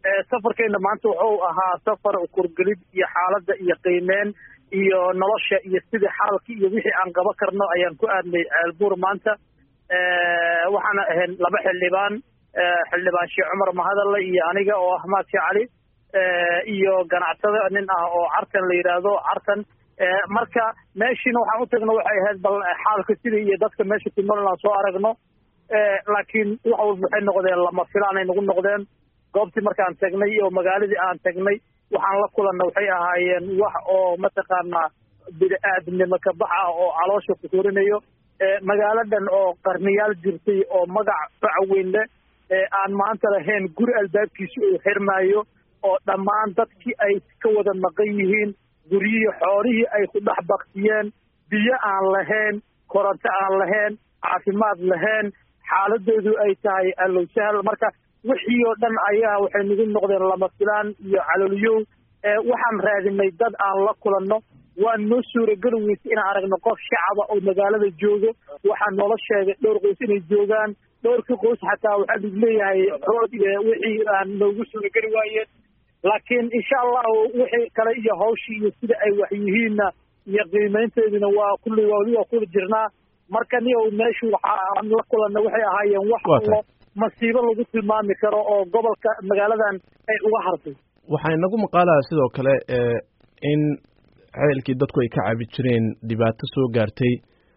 safarkeena maanta wuxuu ahaa safar kurgelid iyo xaaladda iyo qiimeyn iyo nolosha iyo sidii xaalkii iyo wixii aan qaba karno ayaan ku aadnay ceelbuur maanta waxaana ahayn laba xildhibaan xildhibaan sheekh cumar mahadalle iyo aniga oo ah maadki cali iyo ganacsada nin ah oo cartan la yidhaahdo cartan marka meeshiina waxaan u tagno waxay ahayd bal xaalka sidii iyo dadka meesha ku nool inaan soo aragno laakiin wax walba waxay noqdeen lama filaanay nagu noqdeen goobtii markaan tagnay oo magaaladii aan tagnay waxaan la kulanna waxay ahaayeen wax oo mataqaanaa bini-aadamnimo ka bax ah oo caloosha ku korinayo magaaladan oo qarniyaal jirtay oo magac fac weyn leh aan maanta lahayn guri albaabkiisa uu xirmaayo oo dhammaan dadkii ay ka wada maqan yihiin guryihii xoolihii ay ku dhex baktiyeen biyo aan lahayn koronto aan lahayn caafimaad lahayn xaaladoodu ay tahay allow sahal marka wixii oo dhan ayaa waxay nagu noqdeen lama filaan iyo calooliyow waxaan raadinay dad aan la kulanno waa noo suurageli weysa inaan aragno qof shacaba oo magaalada joogo waxaa noola sheegay dhowr qoys inay joogaan dhowrkii qoys xataa waxaa lagu leeyahay xood iyo wixii aan noogu suurageli waayeen laakiin insha allahu wixii kale iyo hawshii iyo sida ay wax yihiinna iyo qiimaynteeduna waa kulli wali waa kula jirnaa marka niyow meeshu waxa aan la kulanna waxay ahaayeen wax allo masiibo lagu tilmaami karo oo gobolka magaaladan ay uga hartay waxaa inagu maqaalaya sidoo kale in ceelkii dadku ay ka cabi jireen dhibaato soo gaartay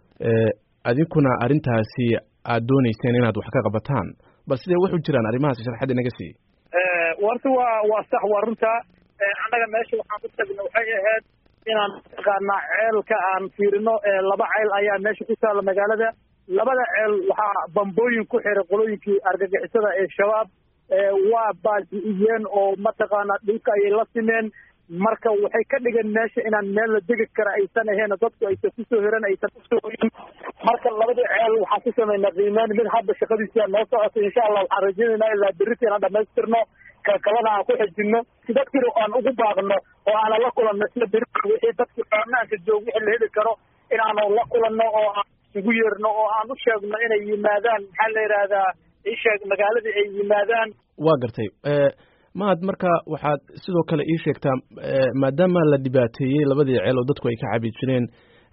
adinkuna arrintaasi aad dooneyseen inaad wax ka qabataan bal sidee wuxu jiraan arrimahaas sharxad inaga sii warta waa waa sax waa runta annaga meesha waxaan ku tagna waxay ahayd inaan mataqaanaa ceelka aan fiirino laba ceel ayaa meesha ku taalla magaalada labada ceel waxaa bambooyin ku xiray qolooyinkii argagixisada ee shabaab waa baabi'iyeen oo mataqaanaa dhulka ayay la simeen marka waxay ka dhigeen meesha inaan meel la degi kara aysan ahayn dadku aysan kusoo hiran aysan kusoo hoyin marka labadii ceel waxaan ku samaynaa qiimeyn mid hadda shaqadiisa noo socoto insha allah waxaan rajaynaynaa ilaa berrita inaan dhamaystirno kalkalana aan ku xejinno si dadkina aan ugu baaqno oo aanan la kulanno sida berri wixii dadki baarnaanka joog wixii la heli karo inaanu la kulanno oo aan isugu yeerno oo aan u sheegno inay yimaadaan maxaa la yidhaahdaa isheeg magaaladii ay yimaadaan waa gartay mahad marka waxaad sidoo kale ii sheegtaa maadaama la dhibaateeyey labadii ceel oo dadku ay ka cabi jireen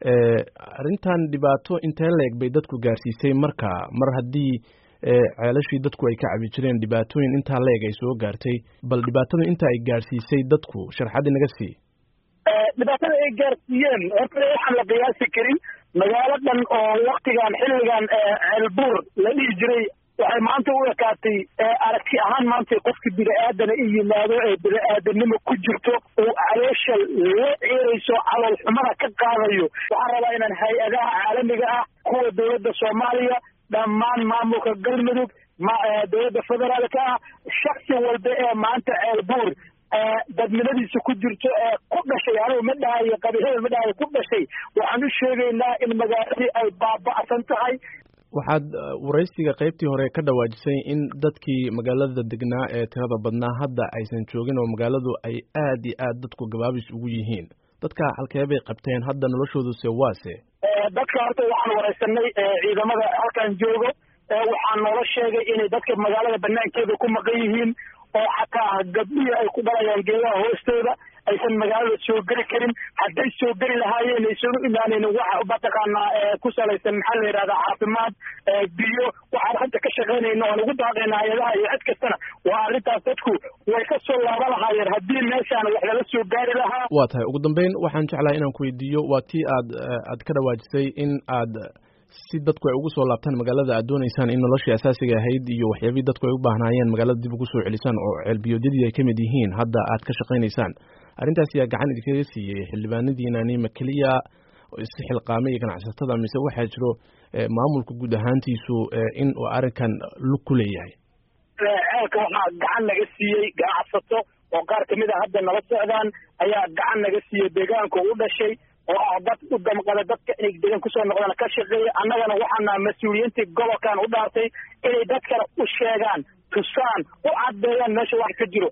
arrintan dhibaato intee leeg bay dadku gaarsiisay marka mar haddii ceelashii dadku ay ka cabi jireen dhibaatooyin intaa leeg ay soo gaartay bal dhibaatada inta ay gaarsiisay dadku sharxad inaga sii dhibaatada ay gaarsiiyeen horta waxaan la qiyaasi karin magaalo dhan oo waktigan xilligan ceelbuur la dhihi jiray waxay maanta u ekaatay aragti ahaan maanta qofka bini-aadana i yimaado ee bini-aadanimo ku jirto uu caloosha la ciirayso calool xumana ka qaadayo waxaan rabaa inaan hay-adaha caalamiga ah kuwa dowladda soomaaliya dhammaan maamulka galmudug dowladda federaalka ah shaksi walba ee maanta ceelbuur dadnimadiisa ku jirto ee ku dhashay anigu ma dhahayo qabiilada ma dhahayo ku dhashay waxaan u sheegaynaa in magaaladii ay baaba'san tahay waxaad waraysiga qaybtii hore ka dhawaajisay in dadkii magaalada degnaa ee tirada badnaa hadda aysan joogin oo magaaladu ay aad iyo aad dadku gabaabis ugu yihiin dadka halkee bay qabteen hadda noloshooduse waase dadka horta waxaan waraysanay ciidamada halkan joogo waxaa noola sheegay inay dadka magaalada banaankeeda ku maqan yihiin oo xataa gabdhihii ay ku dhalayaan geedaha hoostooda aysan magaalada soo geli karin hadday soo geli lahaayeen aysan u imaanaynin wax mataqaanaa ku salaysan maxaa la yidhahdaa caafimaad biyo waxaan hadda ka shaqaynayna oan ugu daaqayna hay-adaha iyo cid kastana waa arrintaas dadku way ka soo laaba lahaayeen haddii meeshaan wax lala soo gaari lahaa waa tahay ugu dambeyn waxaan jeclahay inaan ku weydiiyo waa tii aad aad ka dhawaajisay in aad si dadku ay ugu soo laabtaan magaalada aad dooneysaan in noloshii asaasiga ahayd iyo waxyaabihii dadku ay u baahnaayeen magaalada dib ugu soo celisaan oo ceelbiyoodyadii ay ka mid yihiin hadda aad ka shaqaynaysaan arrintaas yaa gacan idinkaga siiyey xildhibaanadiinani ma keliya si xilqaamay iyo ganacsatada mise waxaa jiro maamulka guud ahaantiisu in uu arrinkan lug ku leeyahay ceelka waxaa gacan naga siiyey ganacsato oo qaar kamid a hadda nala socdaan ayaa gacan naga siiyey deegaanka u dhashay oo ah dad u damqada dadka inay degan kusoo noqdaan ka shaqeeya annagana waxaana mas-uuliyiintii gobolkan u dhaartay inay dadkana u sheegaan tusaan u caddeeyaan meesha wax ka jiro